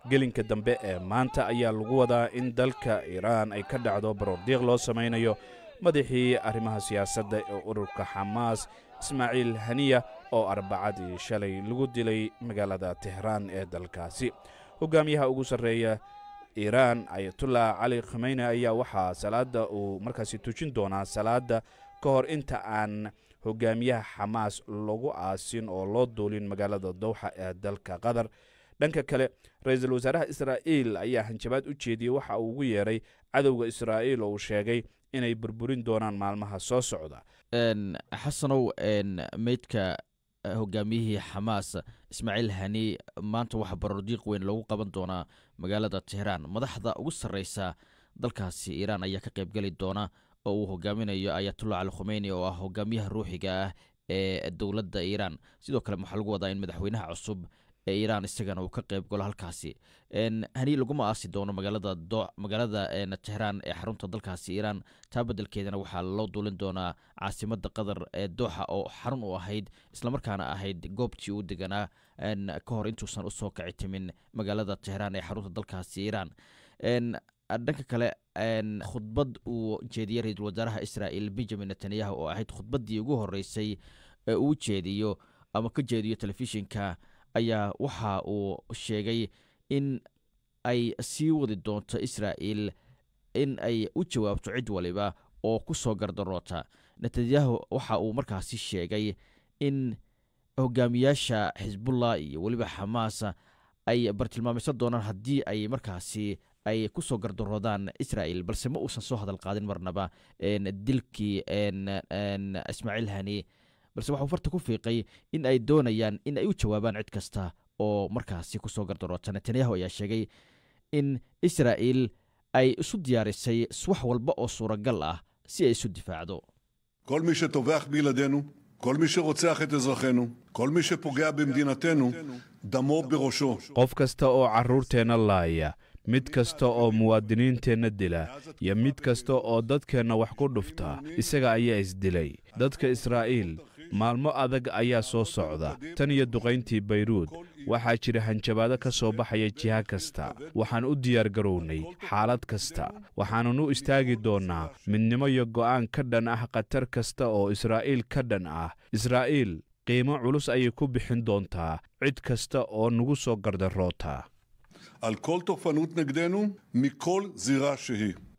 gelinka dambe ee maanta ayaa lagu wadaa in dalka iiraan ay ka dhacdo baroordiiq loo samaynayo madaxii arrimaha siyaasadda ee ururka xamaas ismaaciil haniya oo arbacadii shalay lagu dilay magaalada tehraan ee dalkaasi hogaamiyaha ugu sarreeya iiraan ayatullah cali khameyne ayaa waxaa salaadda uu markaasi tujin doonaa salaadda ka hor inta aan hogaamiyaha xamaas lagu aasin oo loo duulin magaalada dowxa ee dalka qatar dhanka kale ra-iisul wasaaraha israa'iil ayaa hanjabaad u jeediyey waxa uu ugu yeedhay cadowga israa'iil oo uu sheegay inay burburin doonaan maalmaha soo socda xasanow meydka hogaamiyihii xamaas ismaaciil hani maanta waxaa baroordiiq weyn loogu qaban doonaa magaalada tehraan madaxda ugu sarreysa dalkaasi iiraan ayaa ka qaybgeli doona oo uu hogaaminayo ayatullah cali khumeyni oo ah hogaamiyaha ruuxiga ah ee dowladda iiraan sidoo kale waxaa lagu wadaa in madaxweynaha cusub ee iiraan isagana uu ka qayb galo halkaasi hani laguma aasi doono magaalada magaalada tehraan ee xarunta dalkaasi iiraan taa beddelkeedana waxaa loo duulin doonaa caasimada qatar ee dooxa oo xarun u ahayd islamarkaana ahayd goobtii uu deganaa ka hor intuusan usoo kaci timin magaalada tehraan ee xarunta dalkaasi iiraan dhanka kale khudbad uu jeediyey ra-iisul wasaaraha israa'iil benjamin netanyahu oo ahayd khudbaddii ugu horreysay ee uu jeediyo ama ka jeediyo telefishinka ayaa waxa uu sheegay in ay sii wadi doonto israa'iil in ay u jawaabto cid waliba oo ku soo gardaroota netanyahu waxa uu markaasi sheegay in hogaamiyaasha xisbullah iyo weliba xamaas ay bartilmaameysan doonaan haddii ay markaasi ay ku soo gardaroodaan israa'iil balse ma uusan soo hadal qaadin marnaba dilkii ismaaciil hani balse waxuu farta ku fiiqay in ay doonayaan in ay u jawaabaan cid kasta oo markaasi kusoo gardaroota netanyahu ayaa sheegay in israa'iil ay isu diyaarisay wax walba oo suuragal ah si ay isu difaacdo כל מי שטובח בילדינו, כל מי שרוצח את אזרחינו, כל מי שפוגע במדינתנו, דמו בראשו. qof kasta oo carruurteenna laaya mid kasta oo muwaadiniinteenna dila iyo mid kasta oo dadkeenna wax ku dhufta isaga ayaa isdilay dadka israa'iil maalmo adag ayaa soo socda tan iyo duqayntii bayruud waxaa jira hanjabaado ka soo baxaya jiha kasta waxaan u diyaargarownay xaalad kasta waxaannu u istaagi doonnaa midnimo iyo go'aan ka dhan ah khatar kasta oo israa'iil ka dhan ah israa'iil qiimo culus ayay ku bixin doontaa cid kasta oo nagu soo gardaroota על כל תוקפנות נגדנו, מכל זירה שהיא.